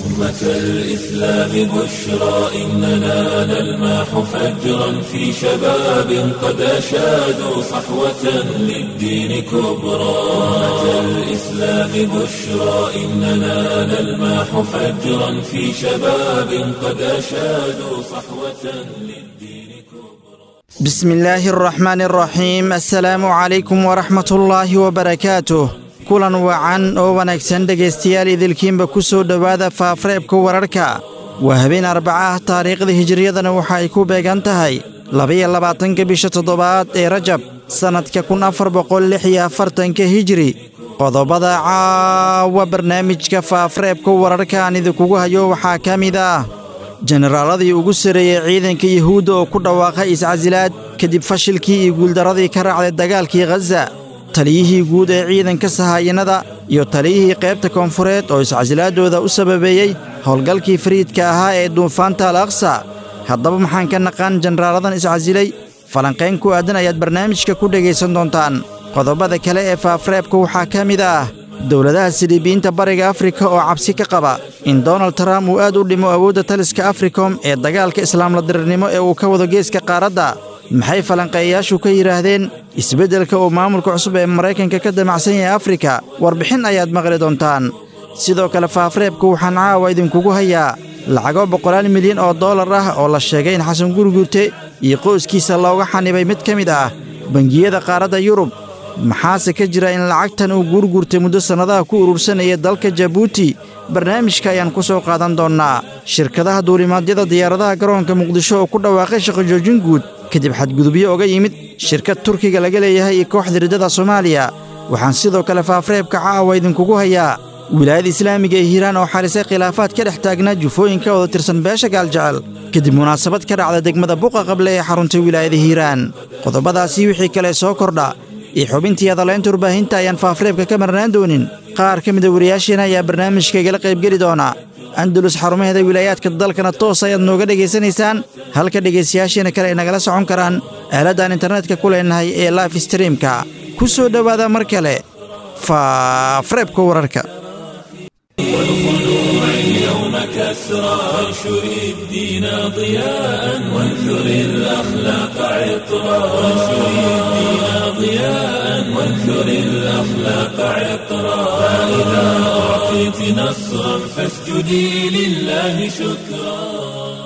أمة الإسلام بشرى إننا نلمح فجرا في شباب قد أشادوا صحوة للدين كبرى أمة الإسلام بشرى إننا نلمح فجرا في شباب قد أشادوا صحوة للدين كبرى بسم الله الرحمن الرحيم السلام عليكم ورحمة الله وبركاته kulan wacan oo wanaagsan dhegaystayaal idilkiinba ku soo dhowaada faafareebka wararka waa habeen arbaca ah taariikhda hijiriyadana waxa ay ku beegan tahay labaiyo labaatanka bisha toddobaad ee rajab sannadka kun afar boqol lix iyo afartanka hijiri qodobada caawa barnaamijka faafareebka wararka aan idinkugu hayo waxaa ka mid ah jenaraaladii ugu sarreeyey ciidanka yuhuudda oo ku dhawaaqay iscasilaad kadib fashilkii iyo guuldarradii ka raacday dagaalkii khaza taliyihii guud ee ciidanka sahaayinada iyo taliyihii qaybta koonfureed oo iscasilaadooda u sababeeyey howlgalkii fariidka ahaa ee duufaanta al aqsa haddaba maxaan ka naqaan jenaraaladan iscasilay falanqayn ku aadan ayaad barnaamijka ku dhegaysan doontaan qodobada kale ee faafareebka waxaa ka mid ah dowladaha siliibiyiinta bariga afrika oo cabsi ka qaba in donald trump uu aad u dhimo awoodda taliska africom ee dagaalka islaamla dirirnimo ee uu ka wado geeska qaaradda maxay falanqeeyayaashu ka yidhaahdeen isbeddelka uu maamulka cusub ee maraykanka ka damacsan yahay afrika warbixin ayaad maqli doontaan sidoo kale faafareebka waxaan caawa idinkugu hayaa lacago boqolaal milyan oo dollar ah oo la sheegay in xasan gurgurte iyo qoyskiisa looga xanibay mid ka mid ah bangiyada qaaradda yurub maxaase ka jira in lacagtan uu guurgurtay muddo sannadaha ku urursanaya dalka jabuuti barnaamijka ayaan ku soo qaadan doonnaa shirkadaha duulimaadyada diyaaradaha garoonka muqdisho oo ku dhawaaqay shaqo joojin guud kadib xadgudubyo oga yimid shirkad turkiga laga leeyahay iyo kooxda riddada soomaaliya waxaan sidoo kale faafareebka caawa idinkugu hayaa wilaayada islaamiga ee hiiraan oo xalisay khilaafaad ka dhex taagnaa jufooyin ka wada tirsan beesha gaaljecel kadib munaasabad ka dhacda degmada buqa qable ee xaruntay wilaayada hiiraan qodobadaasii wixii kale soo kordha iyo xubintii hadalaynta warbaahinta ayaan faafareebka ka marnaan doonin qaar ka mida wariyaasheena ayaa barnaamijka igala qaybgeli doona andalus xarumaheeda wilaayaadka dalkana toos ayaad nooga dhegaysanaysaan halka dhegaystayaasheena kale ay nagala socon karaan aaladdan internetka ku leenahay ee life streamka ku soo dhowaada mar kale faafareebka wararka والخلوع اليوم كسرى وانشر الدين ضياء وانثر الأخلاق عطرا وانشر الدين ضياء وانثر الأخلاق عطرا فإذا أعطيت نصرا فاسجدي لله شكرا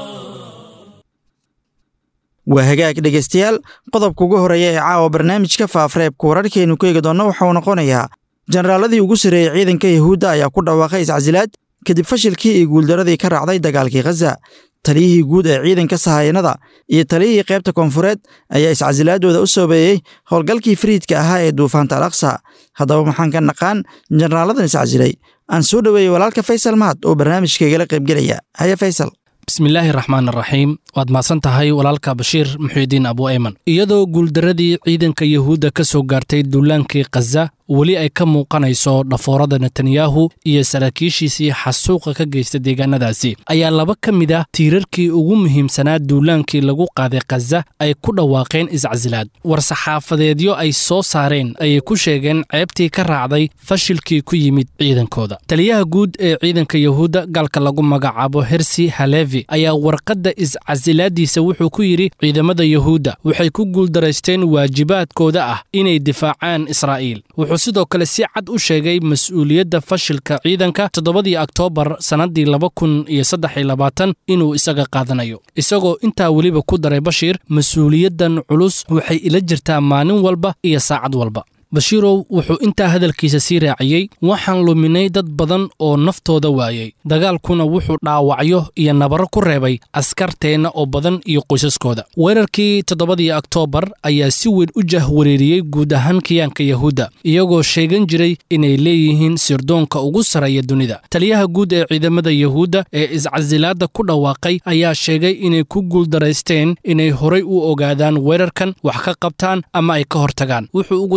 waa hagaag dhegaystayaal qodobka ugu horreeya ee caawa barnaamijka faafareebka wararkeennu ku eegi doonna waxauu noqonayaa jenaraaladii ugu sarreeyey ciidanka yuhuudda ayaa ku dhawaaqay iscasilaad kadib fashilkii iyo guuldaradii ka raacday dagaalkii khaza taliyihii guud ee ciidanka sahayanada iyo taliyihii qaybta koonfureed ayaa iscasilaadooda u soobeeyey howlgalkii fariidka ahaa ee duufaanta al aqsa haddaba maxaan ka naqaan jenaraaladan iscasilay aan soo dhoweeyey walaalka faysal mahad oo barnaamijkaigala qaybgelaya haya faysal bismillaahi raxmaan raxiim waad mahadsan tahay walaalka bashiir muxuudiin abu ayman iyadoo guuldaradii ciidanka yuhuudda ka soo gaartay duulaankii khaza weli ay ka muuqanayso dhafoorada netanyahu iyo saraakiishiisii xasuuqa ka geysta deegaanadaasi ayaa laba ka mid ah tiirarkii ugu muhiimsanaa duulaankii lagu qaaday khaza ay ku dhawaaqeen iscasilaad war-saxaafadeedyo ay soo saareen ayay ku sheegeen ceebtii ka raacday fashilkii ku yimid ciidankooda taliyaha guud ee ciidanka yuhuudda gaalka lagu magacaabo hersi halevi ayaa warqadda iscasilaadiisa wuxuu ku yidhi ciidamada yuhuudda waxay ku guuldaraysteen waajibaadkooda ah inay difaacaan israa'iil wuxuu sidoo kale si cad u sheegay mas-uuliyadda fashilka ciidanka toddobadii oktoobar sannaddii laba kun iyo saddex iyo labaatan inuu isaga qaadanayo isagoo intaa weliba ku daray bashiir mas-uuliyaddan culus waxay ila jirtaa maalin walba iyo saacad walba bashiirow wuxuu intaa hadalkiisa sii raaciyey waxaan luminay dad badan oo naftooda waayey dagaalkuna wuxuu dhaawacyo iyo nabaro ku reebay askarteenna oo badan iyo qoysaskooda weerarkii toddobadii oktoobar ayaa si weyn u jahwareeriyey guud ahaan kiyaanka yahuudda iyagoo sheegan jiray inay leeyihiin sirdoonka ugu sarreeya dunida taliyaha guud ee ciidamada yahuudda ee iscasilaadda ku dhawaaqay ayaa sheegay inay ku guuldaraysteen inay horay u ogaadaan weerarkan wax ka qabtaan ama ay ka hortagaan wuxuu ugu dambayn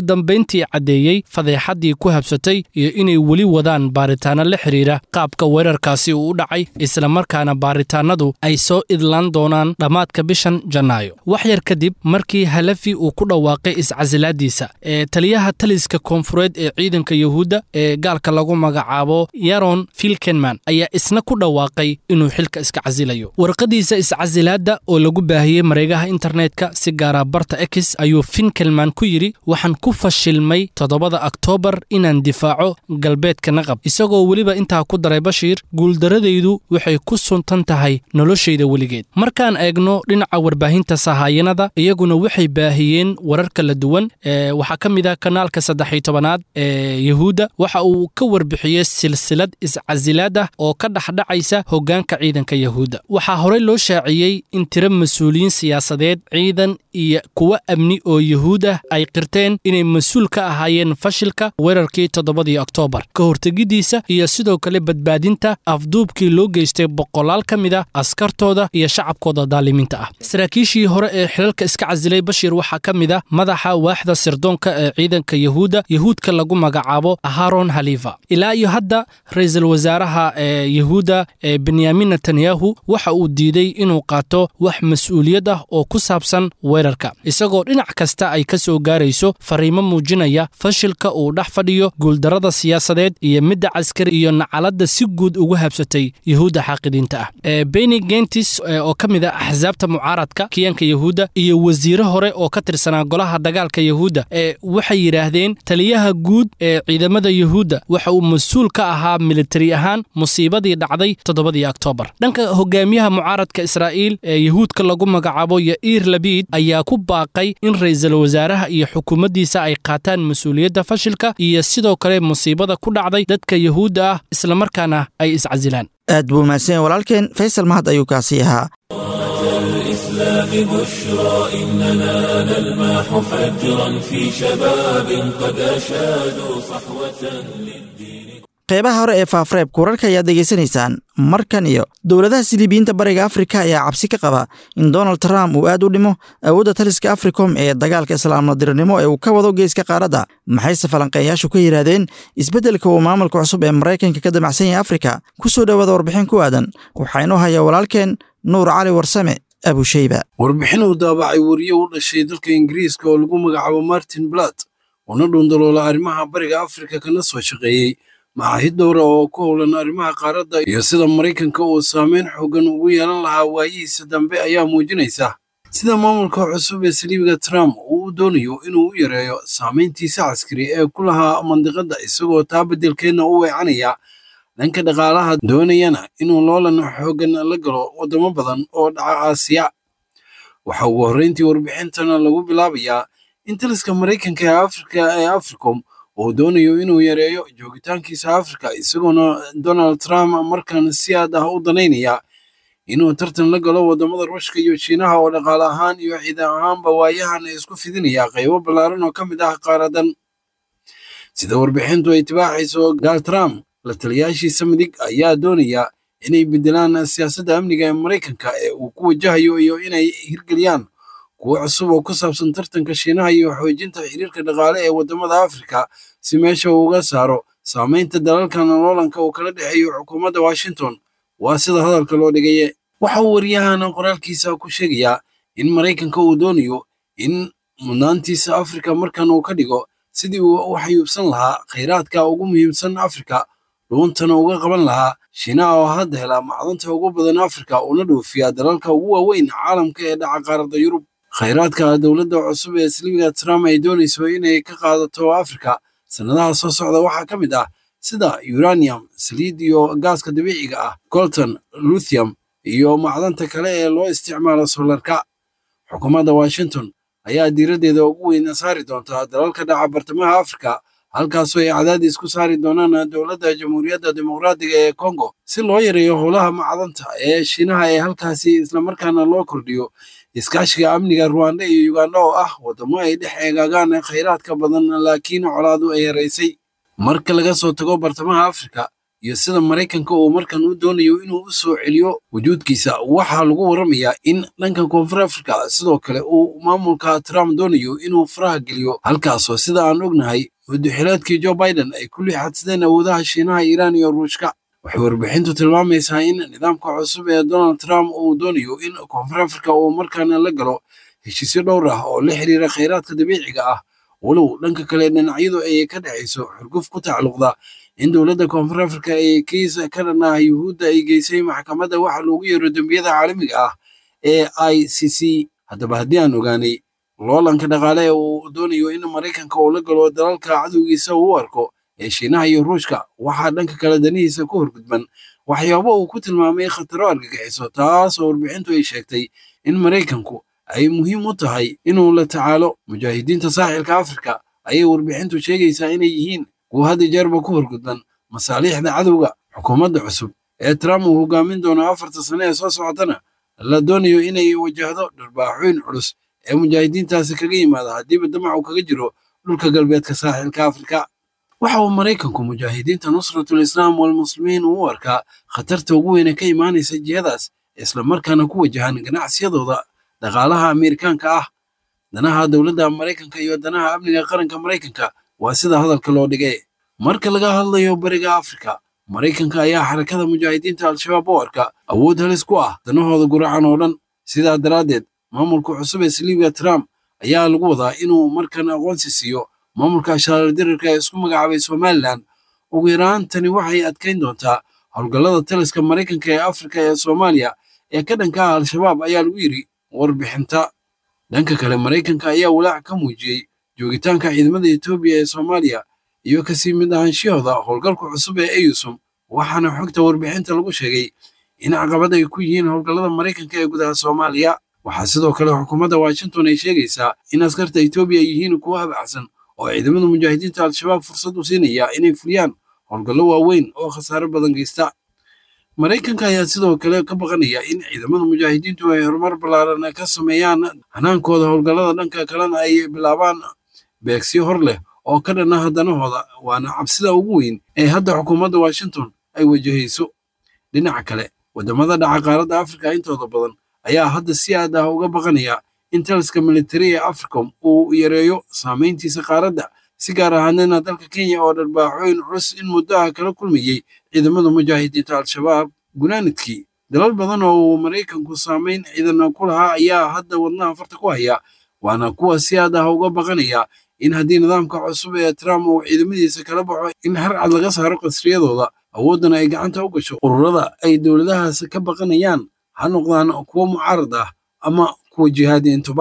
dambayntii caddeeyey fadeexaddii ku habsatay iyo inay weli wadaan baaritaanno la xidhiira qaabka weerarkaasi uu u dhacay islamarkaana baaritaannadu ay soo idlaan doonaan dhammaadka bishan janaayo wax yar kadib markii halafi uu ku dhawaaqay iscasilaaddiisa ee taliyaha taliska koonfureed ee ciidanka yuhuudda ee gaalka lagu magacaabo yaron filkenman ayaa isna ku dhawaaqay inuu xilka iska casilayo warqadiisa iscasilaadda oo lagu baahiyey mareegaha internetka si gaara barta ex ayuu finkelman ku yidhi waxaan ku fashilmay toddobada oktoobar inaan difaaco galbeedka naqab isagoo weliba intaa ku daray bashiir guuldaradaydu waxay ku suntan tahay noloshayda weligeed markaan eegno dhinaca warbaahinta sahaayanada iyaguna waxay baahiyeen warar kala duwan waxaa ka mid ah kanaalka saddexiy tobanaad ee yuhuudda waxa uu ka warbixiyey silsilad iscasilaad ah oo ka dhexdhacaysa hoggaanka ciidanka yuhuudda waxaa horey loo shaaciyey in tiro mas-uuliyiin siyaasadeed ciidan iyo kuwo amni oo yuhuud ah ay qirteen inay mas-uul ka ahaayeen fashilka weerarkii toddobadii oktoobar ka hortegiddiisa iyo sidoo kale badbaadinta afduubkii loo geystay boqolaal ka mid ah askartooda iyo shacabkooda daalimiinta ah saraakiishii hore ee xilalka iska casilay bashiir waxaa ka mid ah madaxa waaxda sirdoonka ee ciidanka yuhuudda yuhuudka lagu magacaabo haron halifa ilaa iyo hadda ra-iisul wasaaraha ee yuhuudda ee benyamin netanyahu waxa uu diiday inuu qaato wax mas-uuliyad ah oo ku saabsan weerarka isagoo dhinac kasta ay ka soo gaarayso fariimo muujinaya fashilka uu dhex fadhiyo guuldarrada siyaasadeed iyo midda caskari iyo nacaladda si guud ugu habsatay yuhuudda xaaqidiinta ah beni gentis oo ka mid ah axsaabta mucaaradka kiyanka yuhuudda iyo wasiire hore oo ka tirsanaa golaha dagaalka yuhuudda ee waxay yidhaahdeen taliyaha guud ee ciidamada yuhuudda waxa uu mas-uul ka ahaa militari ahaan musiibadii dhacday toddobadii oktoobar dhanka hogaamiyaha mucaaradka israa'iil ee yuhuudka lagu magacaabo yair labid ayaa ku baaqay in ra'iisul wasaaraha iyo xukuumaddiisa ay qaataan mas-uuliyadda fashilka iyo sidoo kale musiibada ku dhacday dadka yuhuudda ah islamarkaana ay iscasilaan aad buu mahadsan walaalkeen faysal mahad ayuu kaasii ahaa الإسلام بشرى إننا نلمح فجرا في شباب قد أشادوا صحوة للدين qeybaha hore ee faafareebka wararka ayaad degeysanaysaan markan iyo dowladaha silibiyiinta bariga afrika ayaa cabsi ka qaba in donald trump uu aad u dhimo awoodda taliska africom ee dagaalka islaamnadiranimo ee uu ka wado geeska qaaradda maxayse falanqeeyaashu ka yidhaahdeen isbeddelka uu maamulka cusub ee maraykanka ka damacsan yahay afrika ku soo dhowaada warbixin ku aadan waxaa inoo haya walaalkeen nuur cali warsame abusheyba warbixin uu daabacay wariye u dhashay dalka ingiriiska oo lagu magacaabo martin blat una dhundaloola arrimaha bariga afrika kana soo shaqeeyey macaahid dhowra oo ku howlan arrimaha qaaradda iyo sida maraykanka uu saameyn xoogan ugu yeelan lahaa waayihiisa dambe ayaa muujinaysa sida maamulka cusub ee saliibiga trump uu u doonayo inuu u yareeyo saamayntiisa caskari ee ku lahaa mandiqadda isagoo taa beddelkeedna u weecanaya dhanka dhaqaalaha doonayana inuu loolan xooggan la galo waddamo badan oo dhaca aasiya waxa ugu horrayntii warbixintana lagu bilaabayaa in taliska maraykanka ee afrika ee africom uu doonayo inuu yareeyo joogitaankiisa afrika isagoona donald trump markan si aad ah u danaynaya inuu tartan la galo waddamada ruushka iyo shiinaha oo dhaqaale ahaan iyo ciidan ahaanba waayahan isku fidinaya qaybo ballaaran oo ka mid ah qaaradan sida warbixintu ay tibaaxayso gaal trump la taliyaashiisa midig ayaa doonaya inay beddelaan siyaasadda amniga ee maraykanka ee uu ku wajahayo iyo inay hirgeliyaan kuwo cusub oo ku saabsan tartanka shiinaha iyo xoojinta xiriirka dhaqaale ee waddamada afrika si meesha uu uga saaro saamaynta dalalka nololanka uu kala dhexeeyo xukuumadda washington waa sida hadalka loo dhigaye waxa uu waryahan qoraalkiisa ku sheegayaa in maraykanka uu doonayo in mudnaantiisa afrika markan uu ka dhigo sidii uu u xayuubsan lahaa khayraadka ugu muhiimsan afrika dhuuntana uga qaban lahaa shiinaha oo hadda helaa macdanta ugu badan afrika una dhoofiyaa dalalka ugu waaweyn caalamka ee dhaca qaaradda yurub khayraadka dowladda cusub ee saliibiga trump ay doonayso inay ka qaadato afrika sannadaha soo socda waxaa ka mid ah sida uranium saliid iyo gaaska dabiiciga ah colton luthium iyo macdanta kale ee loo isticmaalo solarka xukuumadda washington ayaa diiraddeeda ugu weyn saari doontaa dalalka dhaca bartamaha afrika halkaasoo ay cadaadis ku saari doonaan dowladda jamhuuriyadda dimuqraadiga ee congo si loo yareeyo howlaha macdanta ee shiinaha ee halkaasi islamarkaana loo kordhiyo iskaashiga amniga ruwanda iyo uganda oo ah waddamo ay dhex eegaagaan khayraadka badan laakiin colaadu ay yaraysay marka laga soo tago bartamaha afrika iyo sida maraykanka uu markan u doonayo inuu u soo celiyo wujuudkiisa waxaa lagu waramayaa in dhanka koonfur afrika sidoo kale uu maamulka trump doonayo inuu faraha geliyo halkaasoo sida aan ognahay muddaxileedkii joe biden ay ku liixadsadeen awoodaha shiinaha iiraan iyo ruushka waxay warbixintu tilmaamaysaa in nidaamka cusub ee donald trump uu doonayo in koonfur afrika uu markaana la galo heshiisyo dhowr ah oo la xiriira khayraadka dabiiciga ah walow dhanka kale dhinacyadu ay ka dhexayso xurguf ku tacalluqda in dowladda koonfur afrika ee kiis ka dhan ah yuhuudda ay geysay maxkamadda waxa loogu yeero dembiyada caalamiga ah ee i c c haddaba haddii aan ogaanay loolanka dhaqaale ee uu doonayo in maraykanka uu la galo dalalka cadowgiisa uu u arko ee shiinaha iyo ruushka waxaa dhanka kale danihiisa ku horgudban waxyaabo uu ku tilmaamay khataro argagixiso taasoo warbixintu ay sheegtay in maraykanku ay muhiim u tahay inuu la tacaalo mujaahidiinta saaxilka afrika ayay warbixintu sheegaysaa inay yihiin kuwa hadda jeerba ku horgudban masaaliixda cadowga xukuumadda cusub ee trump uu hogaamin doono afarta sane ee soo socotana la doonayo inay wajahdo dharbaaxooyin culus ee mujaahidiintaasi kaga yimaada haddiiba damacu kaga jiro dhulka galbeedka saaxilka afrika waxa uu maraykanku mujaahidiinta nusratul islaam walmuslimiin uu u arkaa khatarta ugu weyne ka imaanaysa jihadaas islamarkaana ku wajahan ganacsiyadooda dhaqaalaha ameerikaanka ah danaha dowladda maraykanka iyo danaha amniga qaranka maraykanka waa sida hadalka loo dhigay marka laga hadlayo bariga afrika maraykanka ayaa xarakada mujaahidiinta al-shabaab u arka awood halis ku ah danahooda guracan oo dhan sidaa daraaddeed maamulka cusub ee silibiya trump ayaa lagu wadaa inuu markan aqoonsi siiyo maamulka ashaarar-dirarka ee isku magacaabay somalilan ugu yaraan tani waxay adkayn doontaa howlgallada taliska maraykanka ee afrika ee soomaaliya ee ka dhanka ah al-shabaab ayaa lagu yidhi warbixinta dhanka kale maraykanka ayaa walaac ka muujiyey joogitaanka ciidamada etoobiya ee soomaaliya iyo kasii mid ahaanshiyahooda howlgalka cusub ee eyusum waxaana xogta warbixinta lagu sheegay in caqabad ay ku yihiin howlgallada maraykanka ee gudaha soomaaliya waxaa sidoo kale xukuumadda washington ay sheegaysaa in askarta etoobiya ay yihiin kuwo habacsan oo ciidamada mujaahidiinta al-shabaab fursad u siinaya inay fuliyaan howlgallo waaweyn oo khasaaro badan geysta maraykanka ayaa sidoo kale ka baqanaya in ciidamada mujaahidiintu ay horumar ballaaran ka sameeyaan hanaankooda howlgallada dhanka kalena ay bilaabaan beegsiyo hor leh oo ka dhan ah danahooda waana cabsida ugu weyn ee hadda xukuumadda washington ay wajahayso dhinaca kale waddamada dhaca qaaradda afrika intooda badan ayaa hadda si aad ah uga baqanaya in taliska militari ee africom uu yareeyo saamayntiisa qaaradda si gaar ahaanena dalka kenya oo dharbaaxooyin culus in muddaha kala kulmayey ciidamada mujaahidiinta al-shabaab gunaanidkii dalal badan oo uu maraykanku saamayn ciidan ku lahaa ayaa hadda wadnaha farta ku haya waana kuwa si aad ah uga baqanaya in haddii nidaamka cusub ee trump uu ciidamadiisa kala baxo in harcad laga saaro qasriyadooda awooddana ay gacanta u gasho ururada ay dowladahaas ka baqanayaan ha noqdaan kuwo mucaarad ah ama kuwa jihaadiintuba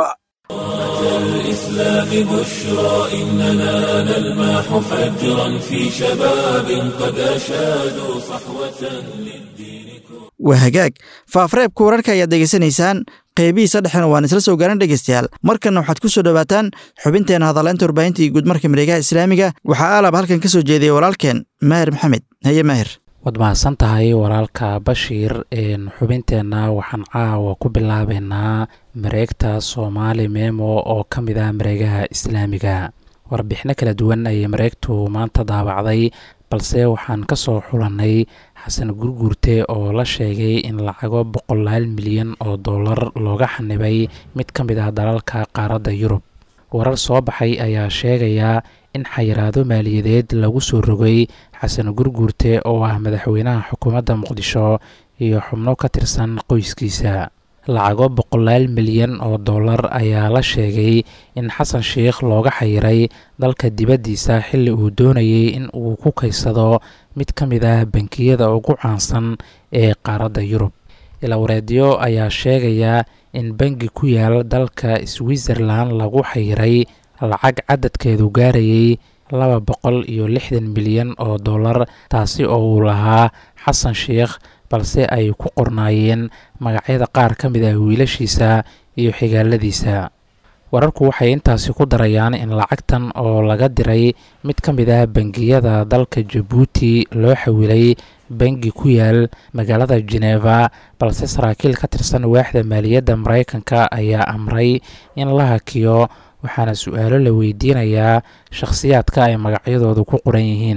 الإسلام بشرى إننا نلمح فجرا في شباب قد أشادوا صحوة للدين waa hagaag faafreebka wararka ayaad degeysanaysaan qeybihiisa dhexena waan isla soo gaaran dhegeystayaal markanna waxaad ku soo dhowaataan xubinteena hadaleynta warbaahinta iyo guudmarka mareegaha islaamiga waxaa aalab halkan ka soo jeediyay walaalkeen maahir maxamed haye maahir waad mahadsan tahay walaalka bashiir xubinteenna waxaan caawa ku bilaabeynaa mareegta soomaali memo oo ka mid ah mareegaha islaamiga warbixino kala duwan ayay mareegtu maanta daabacday balse waxaan ka soo xulannay xasan gurguurte oo la sheegay in lacago boqolaal milyan oo dollar looga xanibay mid ka mid ah dalalka qaaradda yurub warar soo baxay ayaa sheegaya in xayiraado maaliyadeed lagu soo rogay xasan gurguurte oo ah madaxweynaha xukuumadda muqdisho iyo xubno ka tirsan qoyskiisa lacago boqolaal milyan oo dollar ayaa la sheegay in xasan sheikh looga xayiray dalka dibaddiisa xilli uu doonayay in uu ku kaysado mid ka mid ah bankiyada ugu caansan ee qaaradda yurub ilawareedyo ayaa sheegaya in bangi ku yaal dalka switzerlan lagu xayiray lacag cadadkeedu gaarayay laba boqol iyo lixdan milyan oo dollar taasi oo uu lahaa xasan sheikh balse ay ku qornaayeen magacyada qaar ka mid ah wiilashiisa iyo xigaaladiisa wararku waxay intaasi ku darayaan in lacagtan oo laga diray mid ka mid ah bangiyada dalka jabuuti loo xawilay bangi ku yaal magaalada geneva balse saraakiil ka tirsan waaxda maaliyadda maraykanka ayaa amray in la hakiyo waxaana su-aalo la weydiinayaa shakhsiyaadka ay magacyadoodu ku qoran yihiin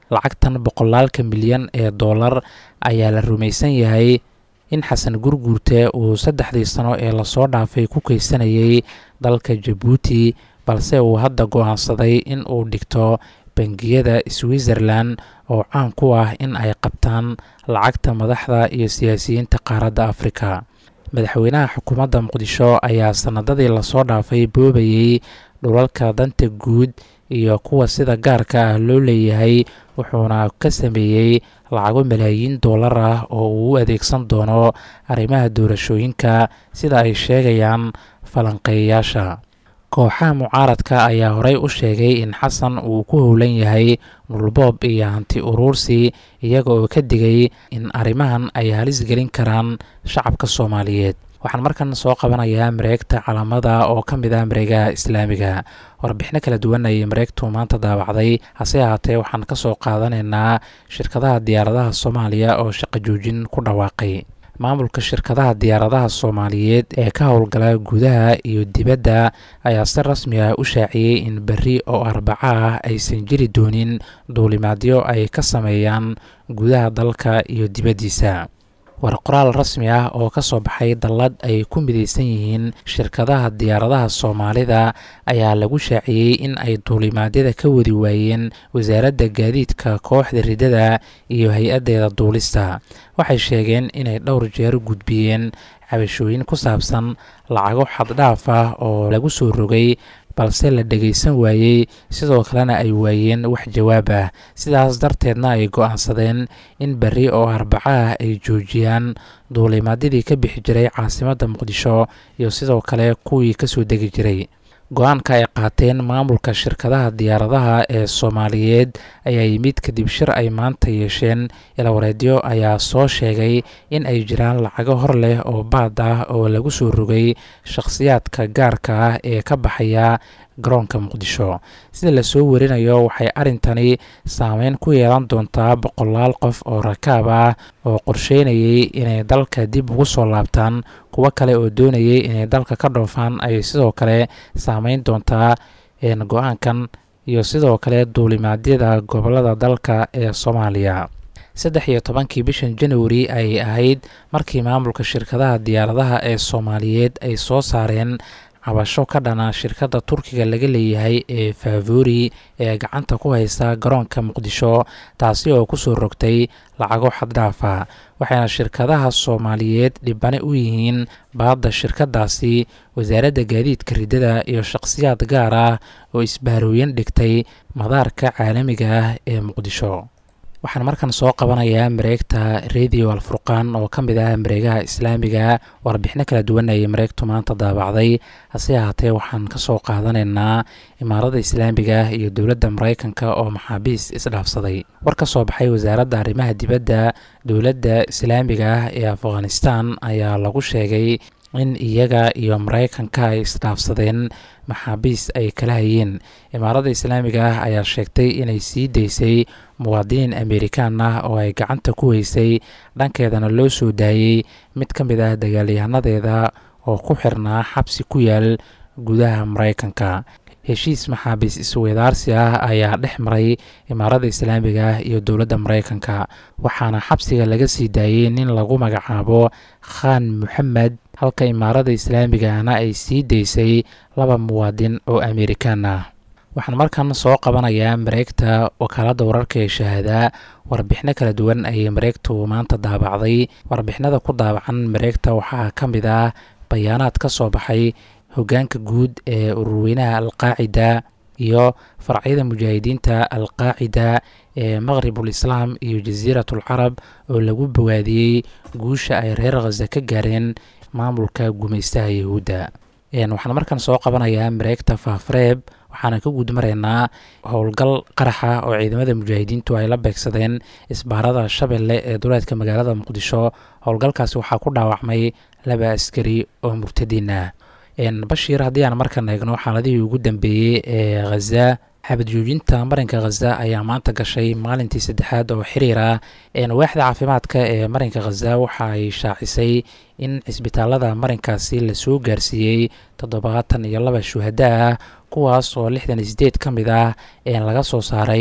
lacagtan boqolaalka milyan ee dollar ayaa la rumaysan yahay in xasan gurguurte uu saddexdii sano ee lasoo dhaafay ku keysanayay dalka jabuuti balse uu hadda go-aansaday in uu dhigto bangiyada switzerlan oo caan ku ah in ay qabtaan lacagta madaxda iyo siyaasiyiinta qaaradda afrika madaxweynaha xukuumadda muqdisho ayaa sanadadii lasoo dhaafay boobayey dhulalka danta guud iyo kuwa sida gaarka ah loo leeyahay wuxuuna ka sameeyey lacago malaayiin dollar ah oo uu u adeegsan doono arrimaha doorashooyinka sida ay sheegayaan falanqeeyayaasha kooxaha mucaaradka ayaa horey u sheegay in xasan uu ku howlan yahay dhulboob iyo hanti uruursi iyaga oo ka digay in arrimahan ay halis gelin karaan shacabka soomaaliyeed waxaan markan soo qabanayaa mareegta calaamada oo ka mid ah mareegaha islaamiga warbixino kala duwan ayay mareegtu maanta daawacday hase ahaatee waxaan ka soo qaadanaynaa shirkadaha diyaaradaha soomaaliya oo shaqo joojin ku dhawaaqay maamulka shirkadaha diyaaradaha soomaaliyeed ee ka howlgala gudaha iyo dibadda ayaa si rasmi ah u shaaciyey in berri oo arbaco ah aysan jiri doonin duulimaadyo ay ka sameeyaan gudaha dalka iyo dibaddiisa war qoraal rasmi ah oo ka soo baxay dallad ay ku midaysan yihiin shirkadaha diyaaradaha soomaalida ayaa lagu shaaciyey in ay duulimaadyada ka wadi waayeen wasaaradda gaadiidka kooxda riddada iyo hay-addeeda duulista waxay sheegeen inay dhowr jeer gudbiyeen cabashooyin ku saabsan lacago xaddhaaf ah oo lagu soo rogay balse la dhegaysan waayey sidoo kalena ay waayeen wax jawaab ah sidaas darteedna ay go-aansadeen in berri oo arbaco ah ay joojiyaan duulimaadyadii ka bixi jiray caasimadda muqdisho iyo sidoo kale kuwii kasoo degi jiray go-aanka ay qaateen maamulka shirkadaha diyaaradaha ee soomaaliyeed ayaa yimid kadib shir ay maanta yeesheen ilawareedyo ayaa soo sheegay in ay jiraan lacago hor leh oo baad ah oo lagu soo rogay shakhsiyaadka gaarka ah ee ka baxaya garoonka muqdisho sida lasoo warinayo waxay arrintani saameyn ku yeelan doontaa boqolaal qof oo rakaab ah oo qorsheynayay inay dalka dib ugu soo laabtaan kuwo kale oo doonayay inay dalka ka dhoofaan ayay sidoo kale saameyn doontaa go-aankan iyo sidoo kale duulimaadyada gobolada dalka ee soomaaliya saddex iyo tobankii bishan januari ayay ahayd markii maamulka shirkadaha diyaaradaha ee soomaaliyeed ay soo saareen cabasho ka dhana shirkadda turkiga laga leeyahay ee faavori ee gacanta ku haysa garoonka muqdisho taasi oo kusoo rogtay lacago xaddhaafa waxayna shirkadaha soomaaliyeed dhibane u yihiin baadda shirkadaasi wasaaradda gaadiidka riddada iyo shakhsiyaad gaar ah oo isbaarooyin dhigtay madaarka caalamiga ah ee muqdisho waxaan markan soo qabanayaa mareegta radio alfurqaan oo ka mid ah mareegaha islaamiga warbixino kala duwan ayay mareegtu maanta daabacday hase ahaatee waxaan ka soo qaadanaynaa imaarada islaamiga iyo dowladda maraykanka oo maxaabiis isdhaafsaday war ka soo baxay wasaaradda arrimaha dibadda dowladda islaamiga ah ee afghanistan ayaa lagu sheegay in iyaga iyo maraykanka ay isdhaafsadeen maxaabiis ay kala hayeen imaarada islaamiga ah ayaa sheegtay inay sii daysay muwaadiniin amerikaan ah oo ay gacanta ku weysay dhankeedana loo soo daayey mid ka mid ah dagaalyahanadeeda oo ku xirnaa xabsi ku yaal gudaha maraykanka heshiis maxaabiis isweydaarsi ah ayaa dhex maray imaarada islaamiga ah iyo dowladda maraykanka waxaana xabsiga laga sii daayey nin lagu magacaabo khan moxamed halka imaarada islaamigana ay sii daysay laba muwaadin oo amerikaan ah waxaan markan soo qabanayaa mareegta wakaaladda wararka ee shahaada warbixino kala duwan ayay mareegtu maanta daabacday warbixinada ku daabacan mareegta waxaa ka mid ah bayaanaad ka soo baxay hoggaanka guud ee ururweynaha alqaacida iyo farcyada mujaahidiinta alqaacida ee maqribul islaam iyo jasiiratul carab oo lagu bogaadiyey guusha ay reer khaza ka gaareen maamulka gumaystaha yahuudda waxaan markan soo qabanayaa mareegta faafreeb waxaana ka guudmaraynaa howlgal qaraxa oo ciidamada mujaahidiintu ay la beegsadeen isbaarada shabeelle ee duleedka magaalada muqdisho howlgalkaasi waxaa ku dhaawacmay laba askari oo murtadiin ah bashiir haddii aan markan eegno xaaladihii ugu dambeeyey ee khaza xabad joojinta marinka khaza ayaa maanta gashay maalintii saddexaad oo xiriir ah waaxda caafimaadka ee marinka khaza waxa ay shaacisay in cisbitaalada marinkaasi lasoo gaarsiiyey toddobaatan iyo laba shuhada ah kuwaas oo lixdan iyo sideed ka mid ah laga soo saaray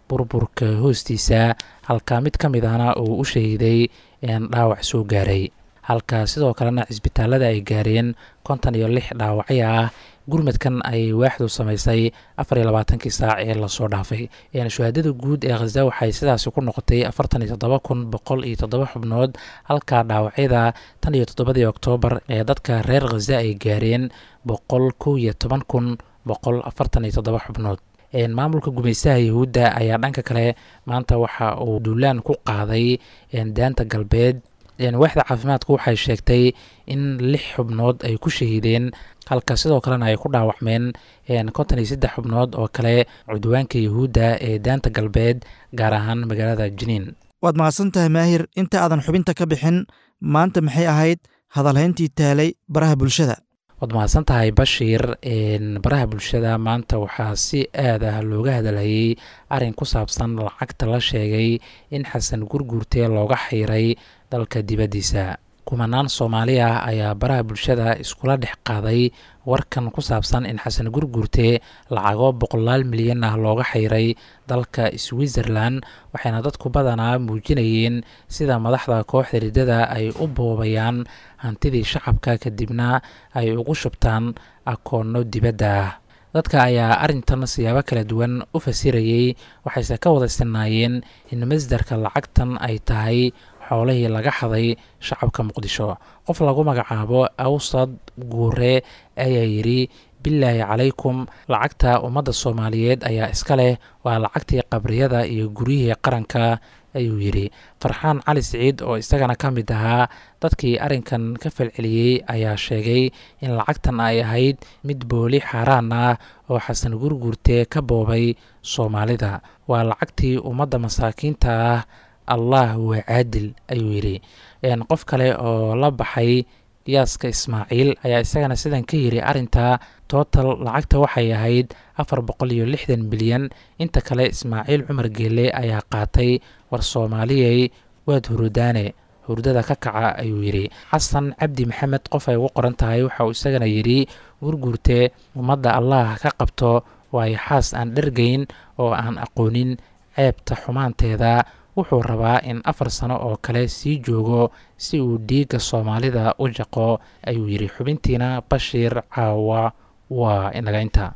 burburka hoostiisa halka mid ka mid ahna uu u shahiiday dhaawac soo gaaray halka sidoo kalena cisbitaalada ay gaareen konton iyo lix dhaawacyo ah gurmadkan ay waaxdu samaysay afar iyo labaatankii saac ee lasoo dhaafay shuhaadada guud ee khaza waxay sidaasi ku noqotay afartan iyo toddoba kun boqol iyo toddoba xubnood halka dhaawacyada tan iyo toddobadii oktoobar ee dadka reer khaza ay gaareen boqol kow iyo toban kun boqol afartan iyo toddoba xubnood maamulka gumaystaha yahuudda ayaa dhanka kale maanta waxa uu duulaan ku qaaday daanta galbeed waaxda caafimaadku waxay sheegtay in lix xubnood ay ku shahiideen halka sidoo kalena ay ku dhaawacmeen konton iyo saddex xubnood oo kale cudwaanka yahuudda ee daanta galbeed gaar ahaan magaalada jiniin waad mahadsan tahay maahir inta aadan xubinta ka bixin maanta maxay ahayd hadalhayntii taalay baraha bulshada waad mahadsan tahay bashiir baraha bulshada maanta waxaa si aad ah looga hadalhayay arrin ku saabsan lacagta la sheegay in xasan gurguurte looga xiiray dalka dibaddiisa kumanaan soomaali ah ayaa baraha bulshada iskula dhex qaaday warkan ku saabsan in xasan gurguurte lacago boqolaal milyan ah looga xiiray dalka switzerland waxayna dadku badanaa muujinayeen sida madaxda kooxda riddada ay u boobayaan hantidii shacabka kadibna ay ugu shubtaan akoonno dibadda ah dadka ayaa arrintan siyaabo kala duwan u fasirayey waxayse ka wada sinaayeen in masdarka lacagtan ay tahay xoolihii laga xaday shacabka muqdisho qof lagu magacaabo awsad guure ayaa yidhi bilaahi calaykum lacagta ummadda soomaaliyeed ayaa iska leh waa lacagtii qabriyada iyo guryihii qaranka ayuu yidhi farxaan cali siciid oo isagana ka mid ahaa dadkii arrinkan ka falceliyey ayaa sheegay in lacagtan ay ahayd mid booli xaaraan ah oo xasan gurguurte ka boobay soomaalida waa lacagtii ummadda masaakiinta ah allah waa caadil ayuu yidhi qof kale oo la baxay yaaska ismaaciil ayaa isagana sidan ka yidhi arrinta total lacagta waxay ahayd afar boqol iyo lixdan bilyan inta kale ismaaciil cumar geele ayaa qaatay war soomaaliyey waad hurudaane hurdada ka kaca ayuu yidhi xasan cabdi maxamed qof ay ugu qoran tahay waxa uu isagana yidhi gurguurte ummadda allah ka qabto waayo xaas aan dhergayn oo aan aqoonin ceebta xumaanteeda wuxuu rabaa in afar sano oo kale sii joogo si uu dhiigga soomaalida u jaqo ayuu yidhi xubintiina bashiir caawa waa inaga inta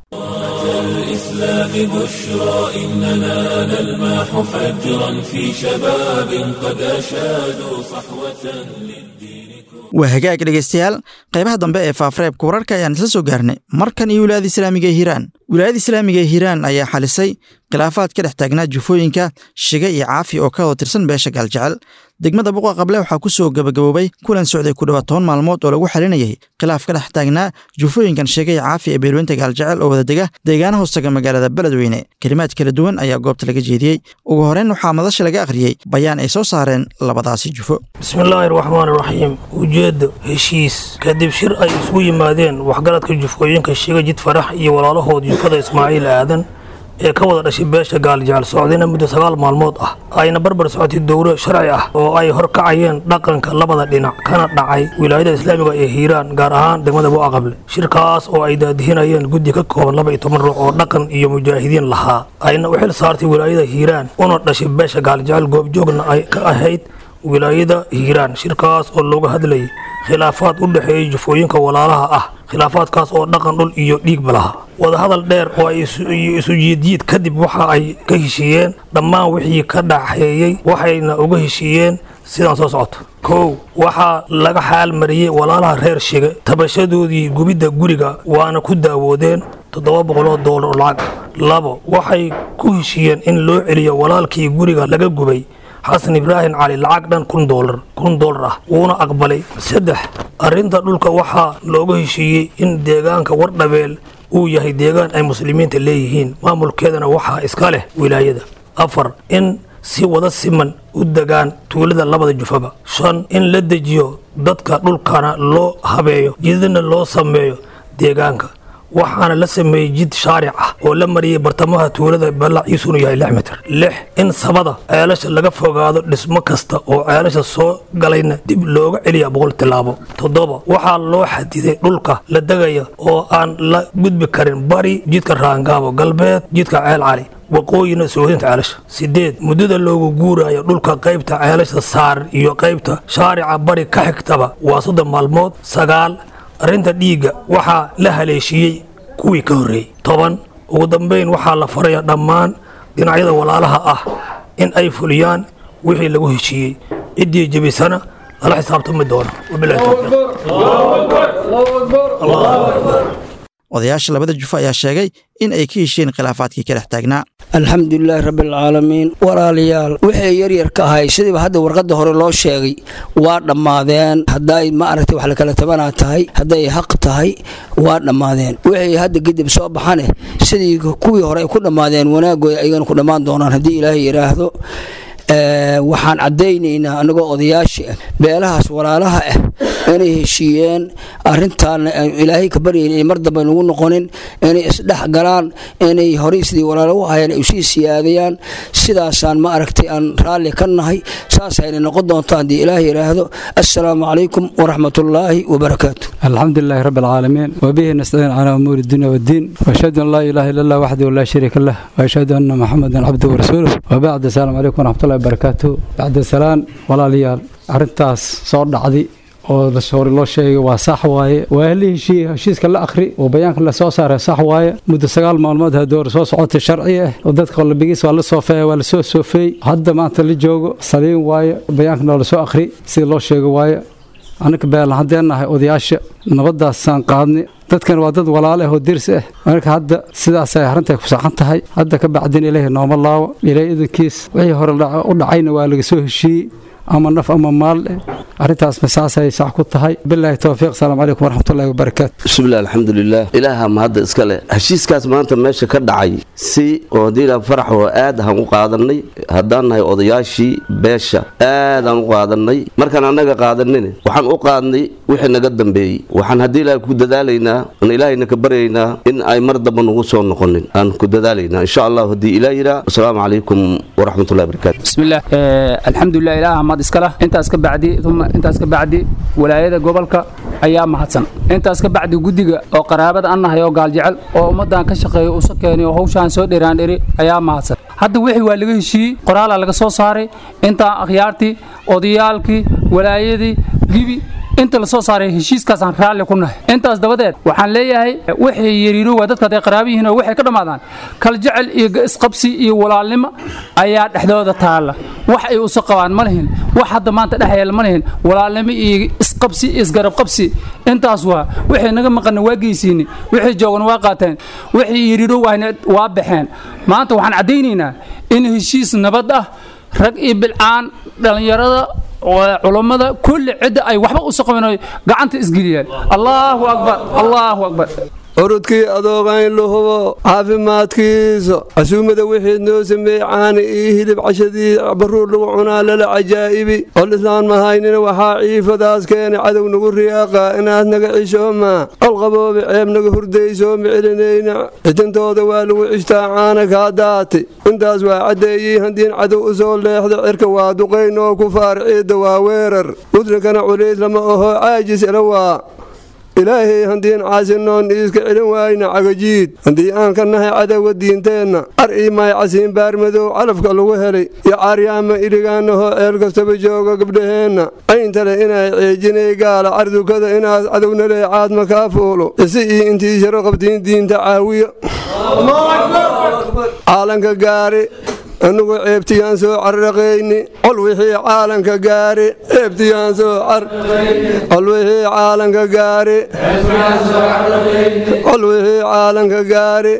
الإسلام بشرى إننا نلمح فجرا في شباب قد أشادوا صحوة للدين waa hagaag dhegaystayaal qaybaha dambe ee faafareebka wararka ayaan isla soo gaarnay markan iyo wilaayada islaamiga ee hiiraan wilaayada islaamiga ee hiiraan ayaa xalisay khilaafaad ka dhex taagnaa jufooyinka shiga iyo caafi oo ka wada tirsan beesha gaaljecel degmada buqa qable waxaa ku soo gabagaboobay kulan socday ku dhowaad toban maalmood oo lagu xalinayay khilaaf ka dhex taagnaa jufooyinkan shiga iyo caafi ee beelweynta gaaljecel oo wada dega deegaana hoostaga magaalada beledweyne kelimaad kala duwan ayaa goobta laga jeediyey ugu horeyn waxaa madasha laga akhriyey bayaan ay soo saareen labadaasi jufo bismillaahi raxmaani raxiim ujeedda heshiis kadib shir ay isugu yimaadeen waxgaradka jufooyinka shiga jid farax iyo walaalahood jufada ismaaciil aadan ee ka wada dhashay beesha gaaljecel socdayna muddo sagaal maalmood ah ayna barbar socotay dowlo sharci ah oo ay horkacayeen dhaqanka labada dhinac kana dhacay wilaayada islaamiga ee hiiraan gaar ahaan degmada buaqable shirkaas oo ay daadihinayeen guddi ka kooban laba iyo toban ruux oo dhaqan iyo mujaahidiin lahaa ayna u xil saartay wilaayada hiiraan una dhashay beesha gaaljecel goobjoogna ay ka ahayd wilaayada hiiraan shirkaas oo looga hadlayay khilaafaad u dhexeeyay jufooyinka walaalaha ah khilaafaadkaas oo dhaqan dhul iyo dhiigba laha wadahadal dheer oo ay isu jiidjiid kadib waxa ay ka heshiiyeen dhammaan wixii ka dhaxeeyey waxayna uga heshiiyeen sidaan soo socoto kow waxaa laga xaal mariyey walaalaha reer shige tabashadoodii gubidda guriga waana ku daawoodeen toddoba boqoloo doolar oo lacag labo waxay ku heshiiyeen in loo celiyo walaalkii guriga laga gubay xasan ibraahim cali lacag dhan kun doolar kun doolar ah wuuna aqbalay saddex arrinta dhulka waxaa looga heshiiyey in deegaanka wardhabeel uu yahay deegaan ay muslimiinta leeyihiin maamulkeedana waxaa iska leh wilaayada afar in si wada siman u degaan tuulada labada jufaba shan in la dejiyo dadka dhulkana loo habeeyo jidadna loo sameeyo deegaanka waxaana la sameeyey jid shaaric ah oo la mariyey bartamaha tuulada ballaciisunu yahay lix mitir lix in sabada ceelasha laga fogaado dhismo kasta oo ceelasha soo galayna dib looga celiya boqol tilaabo toddoba waxaa loo xadiday dhulka la degaya oo aan la gudbi karin bari jidka raangaabo galbeed jidka ceel cali waqooyina soohinta ceelasha sideed muddada loogu guurayo dhulka qaybta ceelasha saar iyo qaybta shaarica bari ka xigtaba waa soddon maalmood sagaal arrinta dhiigga waxaa la haleeshiiyey kuwii ka horreeyey toban ugu dambayn waxaa la faraya dhammaan dhinacyada walaalaha ah in ay fuliyaan wixii lagu heshiiyey ciddii jebisana lala xisaabtami doona wabilahi towfiiq odayaasha labada jufo ayaa sheegay in ay ka heshiyeen khilaafaadkii ka dhex taagnaa alxamdulilaahi rabbialcaalamiin walaalayaal wixii yaryar ka ahay sidiiba hadda warqadda hore loo sheegay waa dhammaadeen hadday ma aragtay wax lakala tabanaa tahay hadday xaq tahay waa dhammaadeen wixii hadda kadib soo baxane sidii kuwii hore ay ku dhammaadeen wanaagooda ayagana ku dhammaan doonaan haddii ilaahay yidhaahdo waxaan caddaynaynaa anagoo odayaashii ah beelahaas walaalaha ah inay heshiiyeen arintaan ilaahay ka baryayn inay mar dambe nagu noqonin inay isdhex galaan inay horey sidii walaalo u ahayeen ay usii siyaadayaan sidaasaan ma aragtay aan raalli ka nahay saasayna noqon doonto haddii ilaah yidhaahdo assalaamu calaykum waraxmatullaahi wabarakaatu الحمد لله رب العالمين وبه نستعين على أمور الدنيا والدين وأشهد أن لا إله إلا الله وحده لا شريك له وأشهد أن محمدا عبده ورسوله وبعد السلام عليكم ورحمة الله وبركاته بعد السلام ولا ليال أرنتاس صور دعدي oo hore loo sheegay waa sax waaye waa la heshiiyey heshiiska la akhri oo bayaanka la soo saaray sax waaye muddo sagaal maalmood hadoor soo socotay sharci ah oo dadka qalbigiis waa la soofeeya waa la soo soofeeyey hadda maanta la joogo saliin waaye bayaankana waa la soo akhri sida loo sheego waaye anaka beelan haddeen nahay odayaasha nabadaasaan qaadnay dadkan waa dad walaale ah oo dirsi ah marka hadda sidaasay arrinta ku saxan tahay hadda ka bacdin ilaahi nooma laawo ilaahi idankiis wixii hore u dhacayna waa laga soo heshiiyey ama naf ama maal eh arrintaas masaasay sax ku tahay bilaahi towfiiq salaamu calaykum waraxmatullahi wabarakaatu bismillahi alxamdulilah ilaaha mahadda iska leh heshiiskaas maanta meesha ka dhacay si oo diila farax oo aad ahaan u qaadanay haddaan nahay odayaashii beesha aad aan u qaadanay markaan annaga qaadanin waxaan u qaadnay wixii naga dambeeyey waxaan haddii ilaahay ku dadaalaynaa aan ilaahayna ka baryaynaa in ay mar damba nagu soo noqonin aan ku dadaalaynaa insha allah haddii ilaah yiraa asalaamu calaykum waraxmatullahi wabarakaatu bismillaah alxamdulilah ilaaha mahad iska lah intaas ka bacdi uma intaas ka bacdi walaayada gobolka ayaa mahadsan intaas ka bacdi guddiga oo qaraabada an nahay oo gaaljecel oo ummaddan ka shaqeeya usa keenay oo hawshaan soo dhiraandhiri ayaa mahadsan hadda wixii waa laga heshiiyey qoraalaa laga soo saaray intaa akhyaartii odayaalkii walaayadii gibi inta la soo saaray heshiiskaasaan raalli ku nahay intaas dabadeed waxaan leeyahay waxay yariiro waa dadka hadday qaraabo yihiin oo waxay ka dhammaadaan kal jecel iyo isqabsi iyo walaalnimo ayaa dhexdooda taalla wax ay usa qabaan ma lihin wax hadda maanta dhex yeela ma lihin walaalnimo iyo isqabsi iyo isgarab qabsi intaas waa waxay naga maqana waa geysiini waxay joogan waa qaateen waxay yariiro waana waa baxeen maanta waxaan caddaynaynaa in heshiis nabad ah rag iyo bilcaan dhallinyarada culammada kulli cidda ay waxba u soqoben gacanta isgeliyaan allaahu akbar allaahu akbar urudkii adoogayn la hubo caafimaadkiisa casuumada wixii noo sameeyey caani iyo hilib cashadii baruur lagu cunaa lala cajaa'ibi ol islaan mahaynina waxaa ciifadaas keenay cadow nagu riyaaqa inaad naga cishoomaa ol qaboobi ceeb naga hurdaysoomi celinayna cidintooda waa lagu cishtaa caana kaa daatay intaas waa caddeeyey haddiin cadow u soo leexda cirka waa duqayn oo ku faar ciidda waa weerar mudrinkana culays lama aho caajis ila waa ilaahay haddiin caasinoon iiska celin waayna cagajiid haddii aan ka nahay cadowga diinteenna ar ii maay casiin baarmadow calafka lagu helay iyo caaryaama iligaanahoo ceel kastaba jooga gabdhaheenna ayntale inay ceejinay gaala cardukada inaad cadownale caadma kaa fuulo isi ii intii sharo qabtiin diinta caawiya caalanka gaari anugu ceebtiyaan soo carraqayni col wixii caalanka gaari ceebtiyaan soo col wixii caalanka gaari col wixii caalanka gaari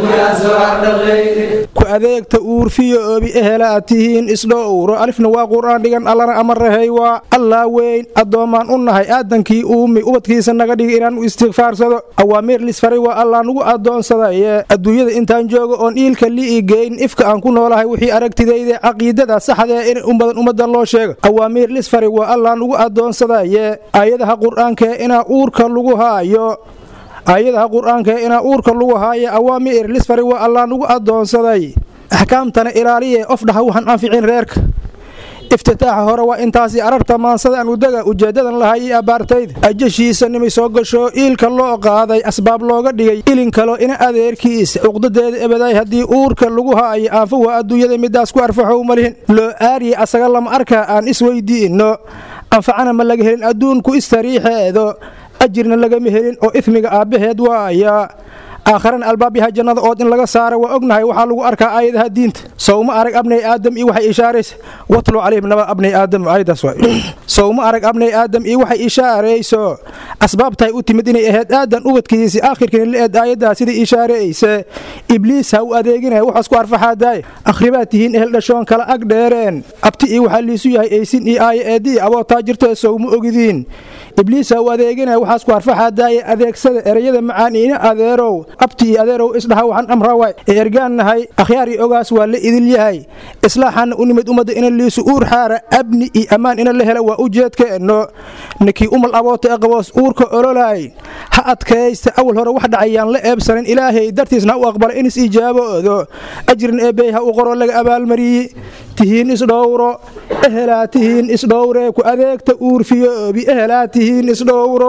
ku adeegta uurfiyo oobi ehela aad tihiin isdhowro alifna waa qur'aan dhigan allana amarahay waa allaa weyn addoommaan u nahay aadankii uumi ubadkiisa naga dhigi inaan u istikfaarsado awaamiir lisfaray waa allaa nugu addoonsadaye adduunyada intaan joogo oon iilka li'i geyn ifka aan ku noolahay wixii aragtidayda caqiidada saxdee in umbadan ummadan loo sheego awaamiir lisfari waa allaa nugu addoonsadaye aayadaha qur'aankee inaa uurka lagu haayo aayadaha qur'aankae inaa uurka lagu haayo awaamiir lisfari waa allaa nugu addoonsaday axkaamtana ilaaliye of dhaha waxaan anficin reerka iftitaaxa hore waa intaasi ararta maansadaan udaga ujeeddadan lahay iyo abbaartayda ajashiisa nimay soo gasho iilka loo qaaday asbaab looga dhigay ilin kalo ina adeerkiisa cuqdadeeda ebaday haddii uurka lagu haayo aanfa waa adduunyada midaas ku arfaxow malihin loo aariye asaga lama arkaa aan isweydiinno anfacana ma laga helin adduunku istariixeedo ajirna lagama helin oo ifmiga aabbaheed waaya aakharana albaabyaha jannada ood in laga saara waa ognahay waxaa lagu arkaa aayadaha diinta sowma arag abnay aadam iyo waxay ishaaraysa watlu calayhim naba abnay aadam aayadaas waay sowma arag abnay aadam iyo waxay ishaarayso asbaabtahay u timid inay ahayd aadan ubadkiisi aakhirkina la eed aayaddaa sidai ishaarayse ibliis ha u adeeginaya waxaas ku arfaxaadaay akhribaad tihiin ehel dhashoon kala ag dheereen abti iyo waxaa liisu yahay aysin iyo aaya eedii abootaa jirtee sowma ogidiin ibliis ha u adeeginaya waxaas ku arfaxaadaaye adeegsada ereyada macaan ina adeerow abti iyo adeerow isdhaha waxaan amrawaay ee ergaan nahay akhyaar iyo ogaas waa la idil yahay islaaxaana u nimid ummadda ina liisu uur xaara abni iyo ammaan ina la hela waa ujeedkeenno ninkii umal aboota ee qaboos uurka ololaay ha adkaysta awal hore wax dhacayaan la eebsanin ilaahay dartiisna ha u aqbala inis ijaaboodo ajrin eebbey ha u qoro laga abaalmariye tihiin isdhowro ehelaa tihiin isdhowree ku adeegta uurfiyoobi ehelaa tihiin isdhowro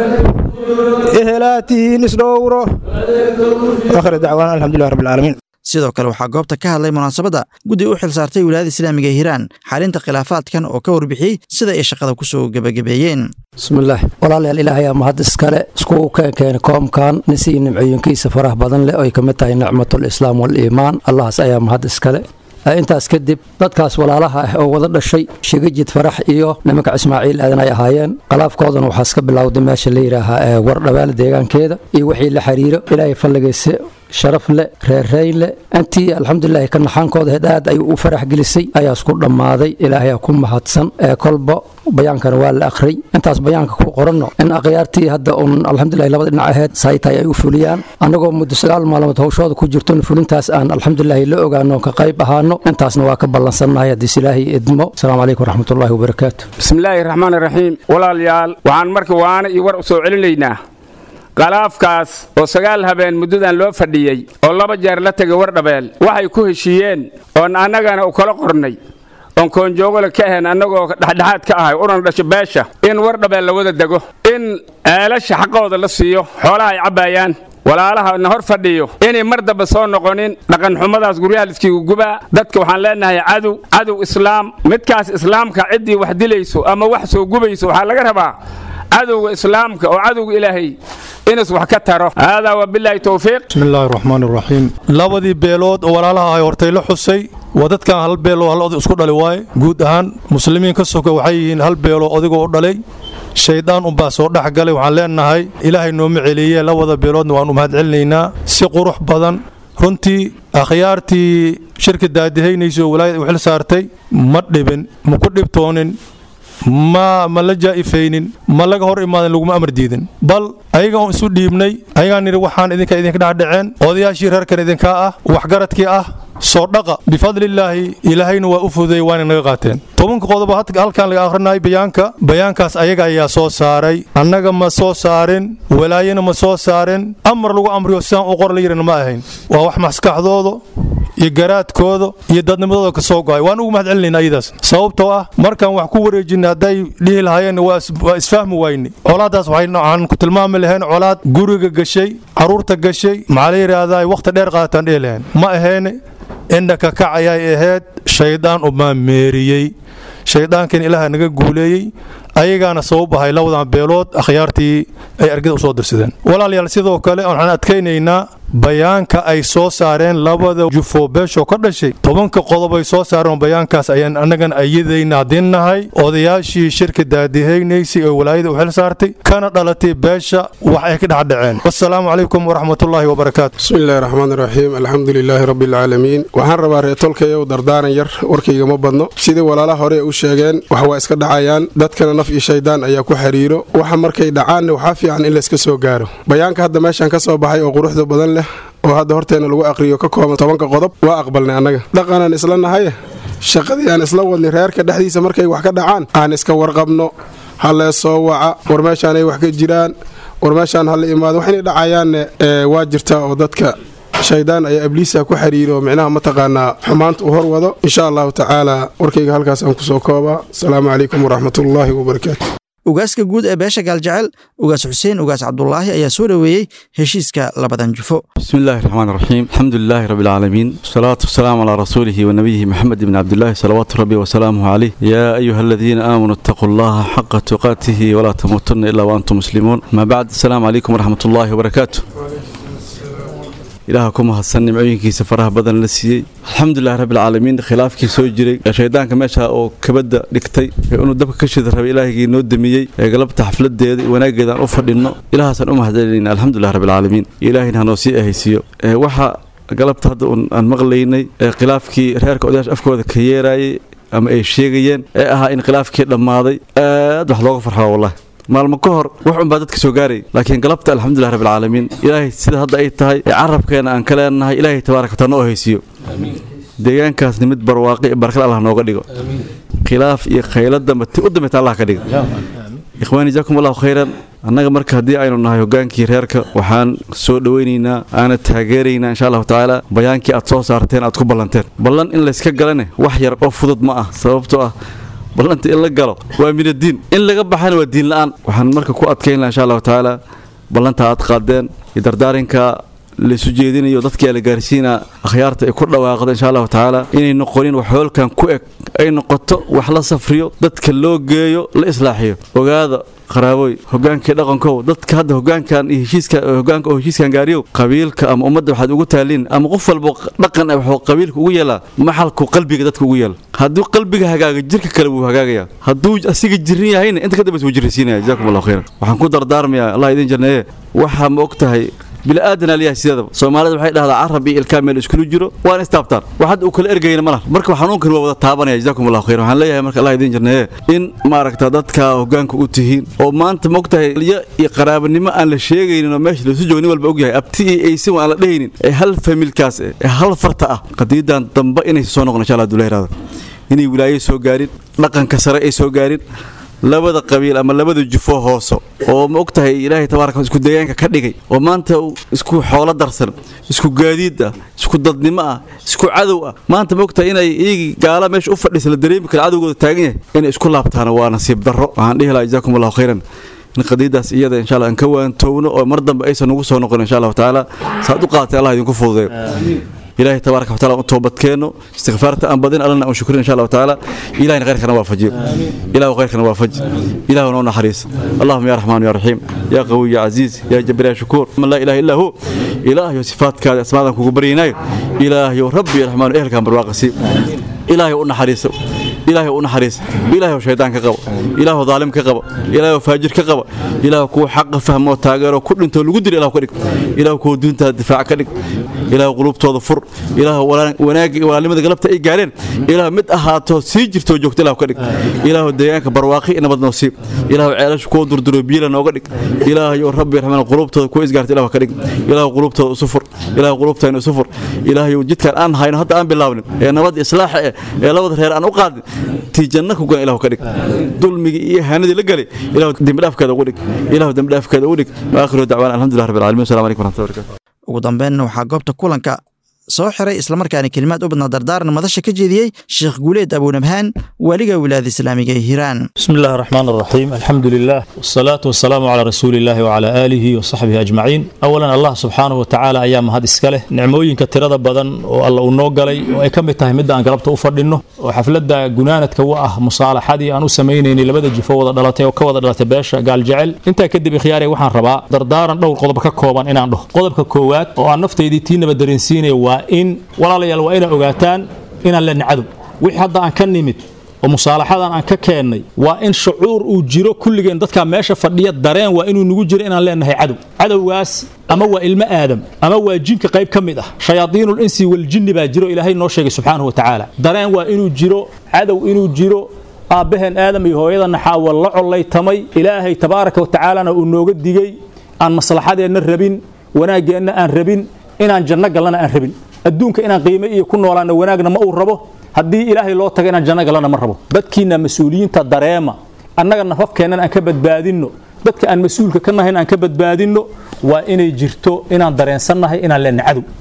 ehelaa tihiin isdhowro akhir dacwaana alxamdulilah rabbi alcaalamiin sidoo kale waxaa goobta ka hadlay munaasabadda guddi u xil saartay wilaayada islaamiga ee hiiraan xalinta khilaafaadkan oo ka warbixiyey sida ay shaqada ku soo gebagabeeyeen bismillaah walaalayaal ilaahayaa mahad iskale iskugu keenkeena koomkan nisii nimcooyinkiisa faraha badan leh oo ay ka mid tahay nicmatul islaam waliimaan allahaas ayaa mahad iskale intaas kadib dadkaas walaalaha ah oo wada dhashay shigajid farax iyo nimanka ismaaciil aadan ay ahaayeen khalaafkoodana waxaas ka bilowday meesha la yidhaahaa war dhabaale deegaankeeda iyo wixii la xiriiro ilaahay falligayse sharaf leh reerreyn leh intii alxamdulilahi ka naxaankooda heed aad ay u farax gelisay ayaas ku dhammaaday ilaahayaa ku mahadsan ee kolba bayaankana waa la akhray intaas bayaanka ku qoranno in akhyaartii hadda uun alxamdulilahi labada dhinac aheyd saytay ay u fuliyaan annagoo muddo sagaal maalmood hawshooda ku jirton fulintaas aan alxamdulilahi la ogaano ka qayb ahaano intaasna waa ka ballansannahay haddiis ilaahay idmo asalaamu calaykum waraxmatullahi wabarakaatu bismillaahi raxmaan raxiim walaalayaal waxaan marka waana iyo war u soo celinaynaa khalaafkaas oo sagaal habeen muddadan loo fadhiyey oo laba jeer la tegay wardhabeel waxay ku heshiiyeen oon annagana u kala qornay oon koonjoogole ka ahayn annagoo dhexdhexaad ka ahay unan dhasho beesha in wardhabeel la wada dego in ceelasha xaqooda la siiyo xoolaha ay cabbaayaan walaalaha na hor fadhiyo inay mar damba soo noqonin dhaqanxumadaas guryaha liskiigu gubaa dadka waxaan leenahay cadow cadow islaam midkaas islaamka ciddii wax dilayso ama wax soo gubayso waxaa laga rabaa cadowga islaamka oo cadowga ilaahay inas wax ka taro haadaa wabilaahi towfiiq bismillaahi raxmaan raxiim labadii beelood oo walaalaha ay hortay la xusay waa dadkan hal beeloo hal oday isku dhali waaye guud ahaan muslimiin ka soka waxay yihiin hal beeloo odigoo dhalay shaydaan unbaa soo dhex galay waxaan leenahay ilaahay nooma celiye labada beeloodna waan u mahad celinaynaa si qurux badan runtii akhyaartii shirka daadihaynayso walaayad u xil saartay ma dhibin ma ku dhibtoonin ma ma la jaa'ifaynin ma laga hor imaadan laguma amar diidin bal ayaga oon isu dhiibnay ayagaan nidhi waxaan idinka idinka dhexdhaceen odayaashii reerkan idinkaa ah waxgaradkii ah soo dhaqa bifadlillaahi ilaahayna waa u fududeeyey waana naga qaateen tobanka qodobo halkan laga akhrinayay bayaanka bayaankaas ayaga ayaa soo saaray annaga ma soo saarin walaayana ma soo saarin amar lagu amriyo sidaan u qor la yirina ma ahayn waa wax maskaxdooda iyo garaadkooda iyo dadnimadooda ka soo go'ay waan ugu mahad celinayna ayadaas sababtoo ah markaan wax ku wareejinay hadday dhihi lahaayeen waa isfahmi wayne colaadaas waxaan ku tilmaami lahayn colaad guriga gashay caruurta gashay maxaa la yidhaahdaa wakhti dheer qaataan dhihi lahayn ma aheene indhaka kacayay ahayd shaydaan umaa meeriyey shayddaankan ilaaha naga guuleeyey ayagaana sabab ahay labadan beelood akhyaartii ay argida u soo dirsadeen walaalayaal sidoo kale waxaan adkaynaynaa bayaanka ay soo saareen labada jufo beeshoo ka dhashay tobanka qodob ay soo saareen bayaankaas ayaan annagana ayadayna hadinnahay odayaashii shirka daadihaynaysay oo walaayada u xil saartay kana dhalatay beesha wax ay ka dhexdhaceen wasalaamu calaykum waraxmatullaahi wabarakaatu bismillahi raxmaan raxiim alxamdu lilaahi rabbi alcaalamiin waxaan rabaa reetolkayow dardaaran yar warkayga ma badno sidii walaala hore u sheegeen wax waa iska dhacayaan dadkana naf iyo shaydaan ayaa ku xiriiro waxa markay dhacaanna waxaa fiican in layska soo gaaro bayaanka hadda meeshan ka soo baxay oo quruxda badan leh oo hadda horteena lagu aqriyo ka kooban tobanka qodob waa aqbalnay annaga dhaqanaan isla nahaye shaqadii aan isla wadnay reerka dhexdiisa markay wax ka dhacaan aan iska warqabno hallee soo waca war meeshaanay wax ka jiraan war meeshaan hala imaado wax inay dhacayaanne waa jirtaa oo dadka shaydaan ayaa ibliisa ku xiriiro micnaha mataqaanaa xumaanta uu hor wado insha allahu tacaala warkayga halkaas aan kusoo koobaa asalaamu calaykum waraxmatullaahi wabarakaatu ugaaska guud ee beesha gaaljecel ugaas xuseen ugaas cabdulaahi ayaa soo dhoweeyey heshiiska labadan jufo بسم الله الرحمن الرحيم الحمد لله رب العالمين والصلاة والسلام على رسوله ونبيه محمد بن عبد الله صلوات ربي وسلامه عليه يا أيها الذين آمنوا اتقوا الله حق تقاته ولا تموتن إلا وأنتم مسلمون ما بعد السلام عليكم ورحمة الله وبركاته ilaaha ku mahadsan nimcooyinkiisa faraha badan la siiyey alxamdulilahi rabbilcaalamiin khilaafkii soo jiray ee shaydaanka meesha oo kabadda dhigtay ee inuu dabka ka shida rabay ilaahigii noo damiyey ee galabta xafladeeda iyo wanaaggeedaan u fadhinno ilaahaasaan u mahadcelinayna alxamdulilah rabbilcaalamiin ilaahina hanoo sii ahaysiiyo ee waxa galabta hadda un aan maqlaynay ee khilaafkii reerka odayaasha afkooda ka yeeraayay ama ay sheegayeen ee ahaa in khilaafkii dhammaaday aad wax looga farxaa wallahi maalmo ka hor wax unbaa dadka soo gaaray laakiin galabta alxamdulilah rabbilcaalamiin ilaahay sida hadda ay tahay ee carabkeena aan ka leenahay ilaahay tabaaraka wataala noo haysiiyo deegaankaasni mid barwaaqi iyo barakad allah nooga dhigo khilaaf iyo khayla dambe ti u dambeyta allah ka dhigo ikhwaani jaakum allahu khayran annaga marka haddii aynu nahay hogaankii reerka waxaan soo dhowaynaynaa aana taageeraynaa insha allahu tacaala bayaankii aad soo saarteen aad ku ballanteen ballan in layska galane wax yar oo fudud ma ah sababtoo ah ballanta in la galo waa min addiin in laga baxana waa diin la'aan waxaan marka ku adkayn laha insha allahu tacaala ballanta aad qaadeen iyo dardaarinka laysu jeedinayo dadkii la gaarsiinaa akhyaarta ay ku dhawaaqda insha allahu tacaala inay noqonin wax hoolkan ku eg ay noqoto wax la safriyo dadka loo geeyo la islaaxiyo ogaada qaraaboy hogaankii dhaqankow dadka hadda hogaankan iyo heshiiska hogaanka oo heshiiskan gaariyow qabiilka ama ummadda waxaad ugu taaliin ama qof walba dhaqan ah wuxuu qabiilka ugu yeelaa maxalku qalbiga dadka ugu yeela hadduu qalbiga hagaaga jirka kale wuu hagaagayaa hadduu asiga jirin yahayna inta ka dambaysa wuu jirrisiinaya jazaakum allahu khayran waxaan ku dardaarmayaa allah idin janneeye waxaa ma og tahay bilaadan aliyaha sideedaba soomaalida waxay dhahdaa carab iyo ilkaa meel iskulu jiro waana istaabtaan wax hadda uu kala ergayna ma laha marka xanuunkan waa wada taabanaya jazaakum allahu khayr waxaan leeyahay marka allah idin jarneeye in maaragta dadka hoggaanka u tihiin oo maanta ma ogtahay liyo iyo qaraabanimo aan la sheegaynin oo meesha lasu joogo nin walba ogyahay abti iyo eysin aan la dhehaynin ee hal familkaas eh ee hal farta ah qadiidan dambe inaysa soo noqon insha allah haduu la yihahdo inay wilaayo soo gaarin dhaqanka sare ay soo gaarin labada qabiil ama labada jufo hooso oo ma ogtahay ilaahay tabaaraka isku deegaanka ka dhigay oo maanta isku xoolo darsan isku gaadiid ah isku dadnimo ah isku cadow ah maanta ma ogtahay inay iyagii gaala meesha u fadhiisa la dareemi kara cadowgooda taagan yahay inay isku laabtaan waa nasiib darro waxaan dhihi lahaa jazaakum allahu khayran in qadiidaas iyada insha allah aan ka waantowno oo mar dambe aysan ugu soo noqon insha allahu tacaala saad u qaadatay allah idinku fududeeyo ilaahay tabaaraka wataala u toobadkeenno istikfaarta aan badin allana aan shukrin insha allahu tacaala ilahina khayrkana waafajiyo ilahu khayrkana waafaji ilahu noo naxariis allahuma ya raxmaan ya raxiim ya qawiy ya casiiz ya jabir ya shukuur man laa ilaha illaa hu ilaahayo sifaadkaada asmaadan kugu baryaynayo ilaahayo rabbi ya raxmaan ehelkaan barwaaqasi ilaahay u naxariiso ilaahay u naxariis ilaahay shaydaan ka qabo ilaahay daalim ka qabo ilaahay faajir ka qabo ilaahay kuwa xaq fahmo taageero ku dhinto lagu dilo ilaahay ka dhig ilaahay kuwa diinta difaac ka dhig ilaahay qulubtooda fur ilaahay wanaag walaalnimada galabta ay gaareen ilaahay mid ahaato sii jirto joogto ilaahay ka dhig ilaahay deegaanka barwaaqi nabad noo siib ilaahay ceelashu kuwa durduro biila nooga dhig ilaahay oo rabbi raxmaan qulubtooda kuwa isgaarta ilaahay ka dhig ilaahay qulubtooda isu fur ilaahay qulubtayna isu fur ilaahay jidkan aan hayno hadda aan bilaabnin ee nabad islaax ee labada reer aan u qaadin tii janna ku gan ilahu ka dhig dulmigii iyo haanadii la galay ilahu dembi dhaafkeeda ugu dhig ilahu dembi dhaafkeeda ugu dhig waakhiru dacwaana alxamdulilah rabbi alcalamin wasalam alaikum waraxmatullahi wabarakatu ugu dambeynna waxaa goobta kulanka soo xiray islamarkaana kelimaad u badnaa dardaaran madasha ka jeediyey sheekh guuleed abuunabhaan waaliga wilaayada islaamiga ee hiiraan بسم الله الرحمن الرحيم الحمد لله والصلاة والسلام على رسول الله وعلى آله وصحبه أجمعين أولا الله سبحانه وتعالى أيام هذا إسكاله نعموين كتيرة بدن والله ونوغلي وأكم تهم مدة أن قربت أفردنه وحفلة جنانة كواه مصالحة دي أنا سميني لبدا جفو ضلاتي وكوا ضلاتي باشا قال جعل أنت كدي بخياري وحن ربا دردارا دور قضبك كوبان إن عنده قضبك كوات وأن نفتي دي تينا بدرنسيني وإن ولا ليال وإن أوغاتان إن لن عدو wixii hadda aan ka nimid oo musaalaxadan aan ka keennay waa in shucuur uu jiro kulligeen dadka meesha fadhiya dareen waa inuu nagu jiro inaan leenahay cadow cadowgaas ama waa ilmo aadam ama waa jinka qayb ka mid ah shayaadiinul insi waljinni baa jiro ilaahay noo sheegay subxaanahu watacaala dareen waa inuu jiro cadow inuu jiro aabbaheen aadam iyo hooyadana xaawa la collaytamay ilaahay tabaaraka watacaalana uu nooga digey aan maslaxadeenna rabin wanaaggeenna aan rabin inaan janno gallana aan rabin adduunka inaan qiime iyo ku noolaana wanaagna ma uu rabo haddii ilaahay loo tago inaan janno galana ma rabo dadkiina mas-uuliyiinta dareema annaga nafafkeennan aan ka badbaadinno dadka aan mas-uulka ka nahayn aan ka badbaadinno waa inay jirto inaan dareensannahay inaan leenna cadow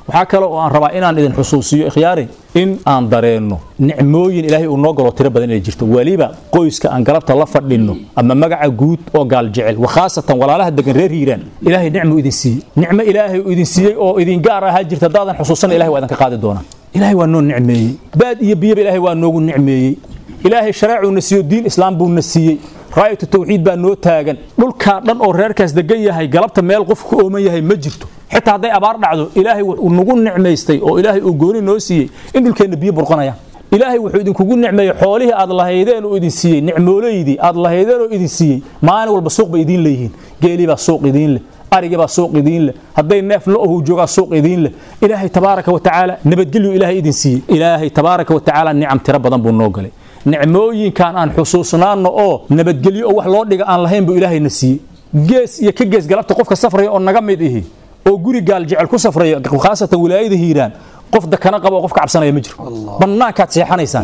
waxaa kale oo aan rabaa inaan idin xusuusiyo ikhyaari in aan dareenno nicmooyin ilaahay uu noo galo tiro badan inay jirto weliba qoyska aan galabta la fadhinno ama magaca guud oo gaal jecel wakhaasatan walaalaha degan reer hiiraan ilaahay nicmu idin siiyey nicmo ilaahay uu idin siiyey oo idin gaar ahaa jirta haddaadan xusuusana ilahay waa idinka qaadi doonaa ilaahay waa noo nicmeeyey baad iyo biyaba ilaahay waa noogu nicmeeyey ilaahay shareecuuna siiyo diin islaam buuna siiyey raayatu tawxiid baa noo taagan dhulkaa dhan oo reerkaas degan yahay galabta meel qof ku ooman yahay ma jirto xitaa hadday abaar dhacdo ilaahay wuxuu nagu nicmaystay oo ilaahay uu gooni noo siiyey in dhulkeenna biyo burqanayaan ilaahay wuxuu idinkugu nicmeeyey xoolihii aad lahaydeen oo idin siiyey nicmoolaydii aad lahaydeen oo idin siiyey maalin walba suuq bay idiin leeyihiin geelii baa suuq idiin leh arigii baa suuq idiin leh hadday neef lo-ohu joogaa suuq idiin leh ilaahay tabaaraka wa tacaala nabadgelyu ilaahay idin siiyey ilaahay tabaaraka wa tacaala nicam tiro badan buu noo galay nicmooyinkan aan xusuusnaanno oo nabadgelyo oo wax loo dhiga aan lahayn buu ilaahayna siiyey gees iyo ka gees galabta qofka safraya oo naga mid ihi oo guri gaal jecel ku safraya khaasatan wilaayada hiiraan qof dakana qaba oo qof ka cabsanaya ma jiro bannaankaad seexanaysaan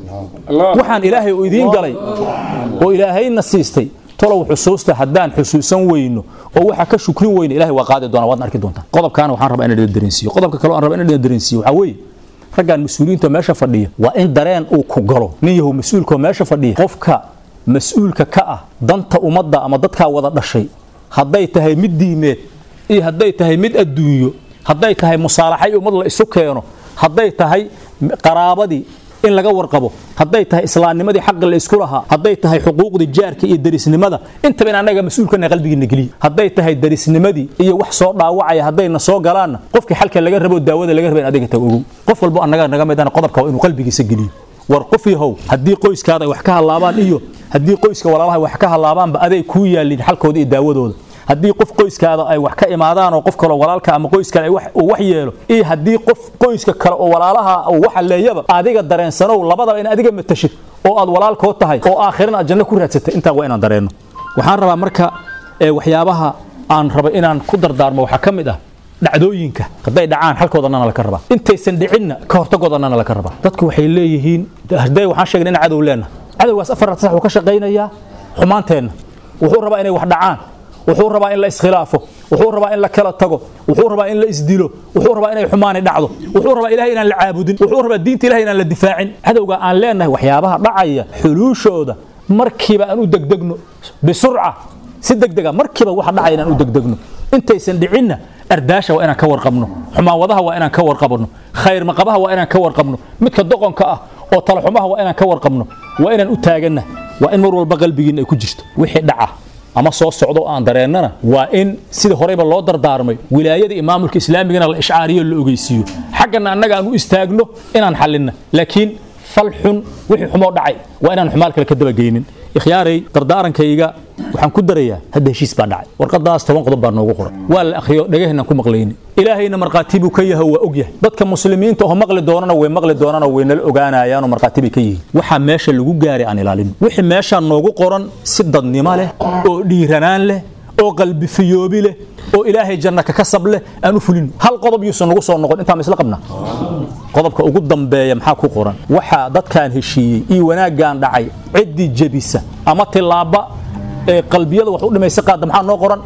waxaan ilaahay uu idiin galay oo ilaahayna siistay tolow xusuusta haddaan xusuusan weyno oo waxa ka shukrin weyna ilahay waa qaadi doonaa waadna arki doontaan qodobkaana waxaan rabaa inaan dareensiiyo qodobka kale aan rabaa inaan dareensiiyo waxaa weeye raggan mas-uuliyiinta meesha fadhiya waa in dareen uu ku galo nin yahow mas-uulkoo meesha fadhiya qofka mas-uulka ka ah danta ummadda ama dadkaa wada dhashay hadday tahay mid diimeed iyo hadday tahay mid adduunyo hadday tahay musaalaxay ummad la isu keeno hadday tahay qaraabadii in laga warqabo hadday tahay islaamnimadii xaqi la isku lahaa hadday tahay xuquuqdii jaarka iyo darisnimada intaba in annaga mas-uulkana qalbigiina geliya hadday tahay darisnimadii iyo wax soo dhaawacaya haddayna soo galaanna qofkii xalka laga rabo daawada laga raba in adiga tago ogow qof walbo annaga naga midana qodobka waa inuu qalbigiisa geliyo war qof yahow haddii qoyskaada ay wax ka halaabaan iyo haddii qoyska walaalaha wax ka halaabaanba aday kuu yaalin xalkooda iyo daawadooda haddii qof qoyskaada ay wax ka imaadaan oo qof kale walaalka ama qoyskale uu wax yeelo iyo haddii qof qoyska kale oo walaalaha uu waxa leeyaba adiga dareensanow labadaba in adiga matashid oo aad walaalkoo tahay oo aakhiran aad janno ku raadsatay intaa waa inaan dareenno waxaan rabaa marka waxyaabaha aan raba inaan ku dardaarmo waxaa ka mid ah dhacdooyinka hadday dhacaan xalkoodanana laka rabaa intaysan dhicinna ka hortagoodannana laka rabaa dadku waxay leeyihiin hadday waxaan sheegnay in cadow leenahay cadowgaas afar sax uu ka shaqaynayaa xumaanteenna wuxuu rabaa inay wax dhacaan wuxuu rabaa in la iskhilaafo wuxuu rabaa in la kala tago wuxuu rabaa in la isdilo wuxuu rabaa inay xumaani dhacdo wuxuu rabaa ilahay inaan la caabudin wuxuu rabaa diinta ilahay inaan la difaacin cadowga aan leenahay waxyaabaha dhacaya xuluushooda markiiba aan u degdegno bisurca si degdega markiiba waxa dhacaya inaan u degdegno intaysan dhicinna ardaasha waa inaan ka warqabno xumaawadaha waa inaan ka warqabno khayr maqabaha waa inaan ka warqabno midka doqonka ah oo talaxumaha waa inaan ka warqabno waa inaan u taaganna waa in mar walba qalbigiinna ay ku jirto wixii dhaca ama soo socdo aan dareennana waa in sida horeyba loo dardaarmay wilaayada iyo maamulka islaamigana la ishcaariyo la ogeysiiyo xaggana annaga aan u istaagno inaan xallinna laakiin fal xun wixii xumoo dhacay waa inaan xumaal kale ka dabageynin ikhyaaray dardaarankayga waxaan ku darayaa hadda heshiis baa dhacay warqadaas toban qodob baa noogu qoran waa la akhriyo dhagaheennaan ku maqlayni ilaahayna markhaati buu ka yahay waa og yahay dadka muslimiinta oo maqli doonana way maqli doonana way nala ogaanayaanoo markhaati bay ka yihiin waxaa meesha lagu gaaray aan ilaalino wixii meeshaa noogu qoran si dadnimo leh oo dhiiranaan leh oo qalbi fiyoobi leh oo ilaahay janna ka kasab leh aan u fulino hal qodob yuusan nagu soo noqon intaan isla qabnaa qodobka ugu dambeeya maxaa ku qoran waxaa dadkaan heshiiyey iyo wanaaggaan dhacay ciddii jebisa ama tilaaba ee qalbiyada wax u dhimaysa qaadda maxaa noo qoran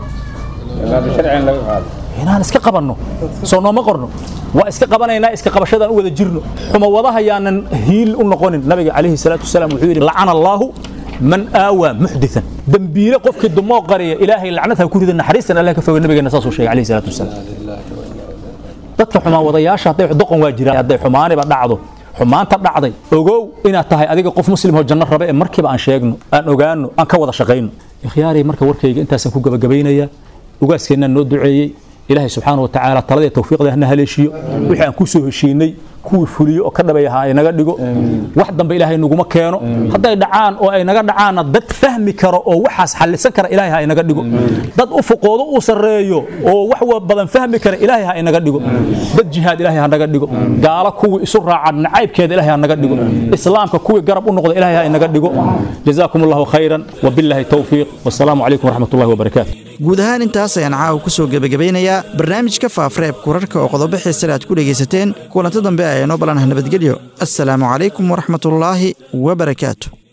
inaan iska qabanno soo nooma qorno waa iska qabanaynaa iska qabashadaan u wada jirno xumawadaha yaanan hiil u noqonin nabiga calayhi salaatu wasalaam wuxuu yidhi lacana allaahu man aawaa muxditan dembiile qofkii dumoo qariya ilaahay lacnad ha ku rida naxariistan allah ka foga nabigeena saasuu sheegay calayhi salaatu wasalaam dadka xumaawadayaasha hadday doqon waa jiraan hadday xumaaniba dhacdo xumaanta dhacday ogow inaad tahay adiga qof muslim oo janno raba ee markiiba aan sheegno aan ogaano aan ka wada shaqayno ikhyaaray marka warkayga intaasaan ku gabagabaynaya ugaaskeenaan noo duceeyey ilaahay subxaana wa tacaala taladii tawfiiqda hana haleeshiyo wixii aan ku soo heshiinay kuwii fuliyo oo ka dhabay ahaa inaga dhigo wax dambe ilaahay naguma keeno hadday dhacaan oo ay naga dhacaanna dad fahmi karo oo waxaas xallisan kara ilaahay ha inaga dhigo dad u fuqoodo uu sarreeyo oo wax badan fahmi kara ilaahay ha inaga dhigo dad jihaad ilaahay ha naga dhigo gaalo kuwii isu raacan nacaybkeeda ilaahay ha naga dhigo islaamka kuwii garab u noqda ilaahay ha inaga dhigo jazaakum allahu khayran wabillahi towfiiq wasalaamu calaykum waraxmat ullahi wabarakaatu guud ahaan intaas ayaan caawa ku soo gebagabeynayaa barnaamijka faafreebka wararka oo qodobo xiisale aad ku dhegaysateen kulanto dambe ayaa noo ballanah nabadgelyo assalaamu calaykum waraxmatullaahi wabarakaatu